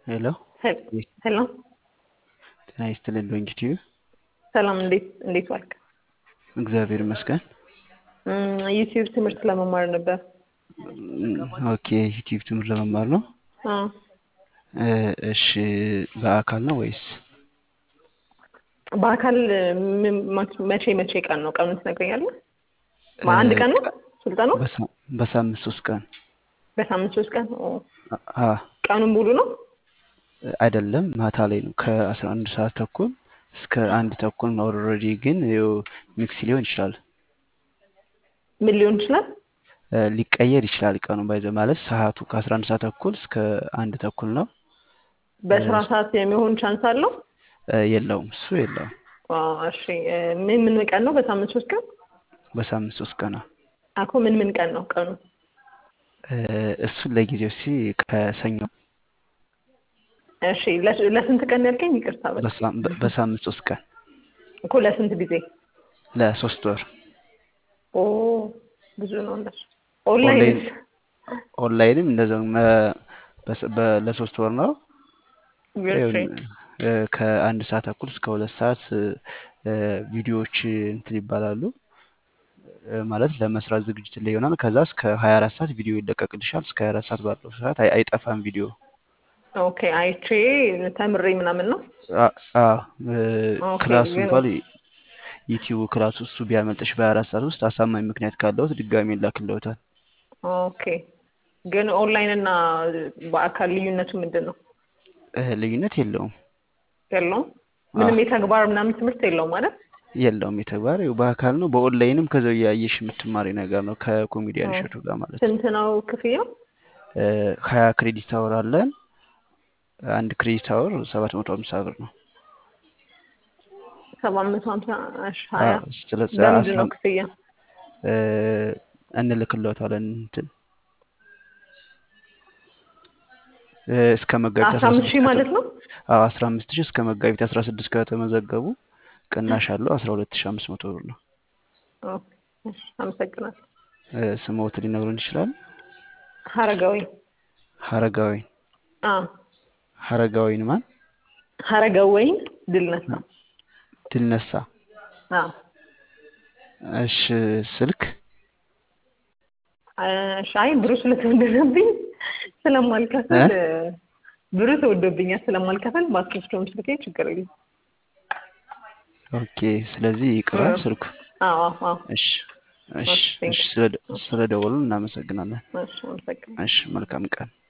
ሄሎ ሄሎ ጤና ይስጥልን ዶንኪቲዩ ሰላም፣ እንዴት እንዴት ዋልክ? እግዚአብሔር ይመስገን። ዩቲዩብ ትምህርት ለመማር ነበር። ኦኬ ዩቲዩብ ትምህርት ለመማር ነው። አዎ፣ እ፣ እሺ በአካል ነው ወይስ በአካል ምን- መቼ መቼ ቀን ነው? ቀኑን ትነግረኛለህ? በአንድ ቀን ነው ስልጠናው? በሳ- በሳምንት ሶስት ቀን በሳምንት ሶስት ቀን? ኦ፣ አ ቀኑን ሙሉ ነው? አይደለም ማታ ላይ ነው ከአስራ አንድ ሰዓት ተኩል እስከ አንድ ተኩል ነው። ኦልሬዲ ግን ይኸው ሚክስ ሊሆን ይችላል ምን ሊሆን ይችላል? እ፣ ሊቀየር ይችላል ቀኑ ባይዘ ማለት ሰዓቱ ከአስራ አንድ ሰዓት ተኩል እስከ አንድ ተኩል ነው። በስራ ሰዓት የሚሆን ቻንስ አለው? እ፣ የለውም እሱ የለውም። አዎ፣ እሺ። እ፣ ምን ምን ቀን ነው? በሳምንት ሶስት ቀን? በሳምንት ሶስት ቀን ነው። አኮ ምን ምን ቀን ነው ቀኑ? እ፣ እሱን ለጊዜው ሲ ከሰኞ እሺ፣ ለስ- ለስንት ቀን ያልከኝ? ይቅርታ በል በሳ- በ- በሳምንት ሶስት ቀን እኮ ለስንት ጊዜ? ለሶስት ወር ኦ ብዙ ነው እንደሱ። ኦንላይን ኦንላይን ኦንላይንም እንደዛው መ- በስ- በ- ለሶስት ወር ነው። ይኸው እ፣ ከአንድ ሰዓት ተኩል እስከ ሁለት ሰዓት እ፣ እ፣ ቪዲዮዎች እንትን ይባላሉ እ፣ ማለት ለመስራት ዝግጅት ላይ ይሆናል። ከዛ እስከ 24 ሰዓት ቪዲዮ ይለቀቅልሻል። እስከ 24 ሰዓት ባለው ሰዓት አይ- አይጠፋም ቪዲዮ። ኦኬ አይቼ ተምሬ ምናምን ነው። አ- አዎ እ፣ ኦኬ ክላሱ ግን እንኳን ዩቲዩብ ክላሱ እሱ ቢያመልጥሽ በ24 ሰዓት ውስጥ አሳማኝ ምክንያት ካለውት ድጋሚ ይላክልዎታል። ኦኬ ግን ኦንላይን እና በአካል ልዩነቱ ምንድን ነው? እ፣ ልዩነት የለውም የለውም አ፣ ምንም የተግባር ምናምን ትምህርት የለውም ማለት የለውም የተግባር ይኸው በአካል ነው። በኦንላይንም ከዛው እያየሽ የምትማሪ ነገር ነው ከኮሜዲያን እሸቱ ጋር ማለት ነው። ስንት ነው ክፍያው? እ፣ ሀያ ክሬዲት አወር አለን። አንድ ክሬዲት አወር ሰባት መቶ ሀምሳ ብር ነው። ሰባት መቶ ሀምሳ እሺ ሀያ አዎ፣ ስለዚህ በምንድን አስራ ነው ክፍያ? እ፣ እንልክልዎታለን እንትን እ፣ እስከ መጋቢት አስራ አስራ አምስት ስድስት ሺህ ከተ ማለት ነው? አዎ አስራ አምስት ሺህ እስከ መጋቢት አስራ ስድስት ከተመዘገቡ ቅናሽ አለው አስራ ሁለት ሺህ አምስት መቶ ብር ነው። ኦኬ እሺ አመሰግናለሁ። እ፣ ስምዎት ሊነግሩን ይችላል? ሀረጋዊ ሀረጋዊን አ ሀረጋዊን ማን? ሀረጋወይን ድል ነሳ ድል ነሳ። አ እሺ ስልክ እሺ አይ ብሩ ስለተወደደብኝ ስለማልከፍል እ? ብሩ ተወዶብኛል ስለማልከፍል በአስከፍቶም ስልኬ ችግር የለም። ኦኬ ስለዚህ ይቅራል ስልኩ። አዎ አዎ አዎ እሺ እሺ እሺ ቴንክ እሺ ስለ ስለደወሉ እናመሰግናለን። እሺ አመሰግናለሁ። እሺ መልካም ቀን።